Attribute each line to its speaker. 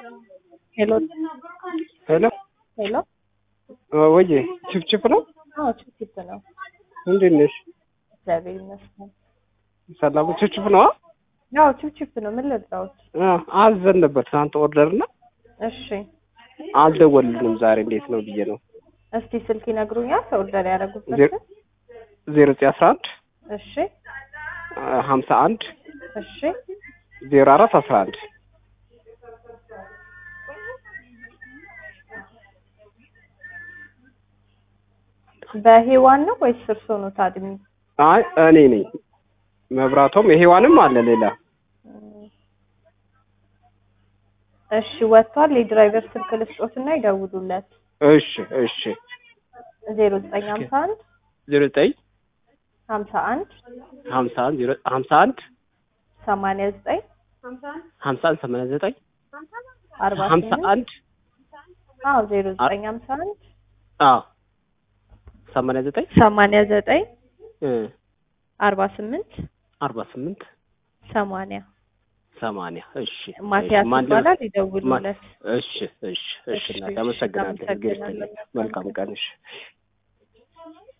Speaker 1: ሄሎ
Speaker 2: ሄሎ
Speaker 1: ሄሎ።
Speaker 2: ወዬ ችፍችፍ ነው።
Speaker 1: አዎ ችፕ ነው።
Speaker 2: እንዴት ነሽ?
Speaker 1: እግዚአብሔር ይመስገን።
Speaker 2: ሰላም ችፍችፍ ነው።
Speaker 1: ያው ችፕ ነው። ምን ልርዳዎት?
Speaker 2: አዘን ነበር ትናንት ኦርደር እና
Speaker 1: እሺ
Speaker 2: አልደወልንም ዛሬ እንዴት ነው ብዬ ነው።
Speaker 1: እስቲ ስልክ ይነግሩኛል። ኦርደር ያደረጉበት
Speaker 2: ዜሮ ዜሮ ዘጠኝ አስራ አንድ
Speaker 1: እሺ
Speaker 2: ሀምሳ አንድ
Speaker 1: እሺ
Speaker 2: ዜሮ አራት አስራ አንድ
Speaker 1: በሄዋን ነው ወይስ እርሶ ነው ታድሚ?
Speaker 2: አይ እኔ ነኝ። መብራቶም የሄዋንም አለ ሌላ
Speaker 1: እሺ ወጥቷል። የድራይቨር ስልክ ልስጦትና ይደውሉለት።
Speaker 2: እሺ እሺ
Speaker 1: ዜሮ ዘጠኝ ሀምሳ አንድ
Speaker 2: ዜሮ ዘጠኝ
Speaker 1: ሀምሳ አንድ
Speaker 2: ሀምሳ አንድ ዜሮ ሀምሳ አንድ
Speaker 1: ሰማንያ ዘጠኝ
Speaker 2: ሀምሳ አንድ ሰማንያ ዘጠኝ
Speaker 1: አርባ
Speaker 2: ሀምሳ
Speaker 1: ስምንት
Speaker 2: አንድ
Speaker 1: አዎ ዜሮ ዘጠኝ ሀምሳ አንድ
Speaker 2: አዎ ሰማንያ ዘጠኝ
Speaker 1: ሰማንያ ዘጠኝ
Speaker 2: እ
Speaker 1: አርባ ስምንት
Speaker 2: አርባ ስምንት
Speaker 1: ሰማንያ
Speaker 2: ሰማንያ እሺ
Speaker 1: ማቲያስ
Speaker 2: እሺ፣ ማን ለ-
Speaker 1: ይባላል። ይደውሉለት።
Speaker 2: እሺ እሺ እሺ
Speaker 1: እሺ፣
Speaker 2: እናቴ አመሰግናለሁ።
Speaker 1: አመሰግናለሁ።
Speaker 2: መልካም ቀን እሺ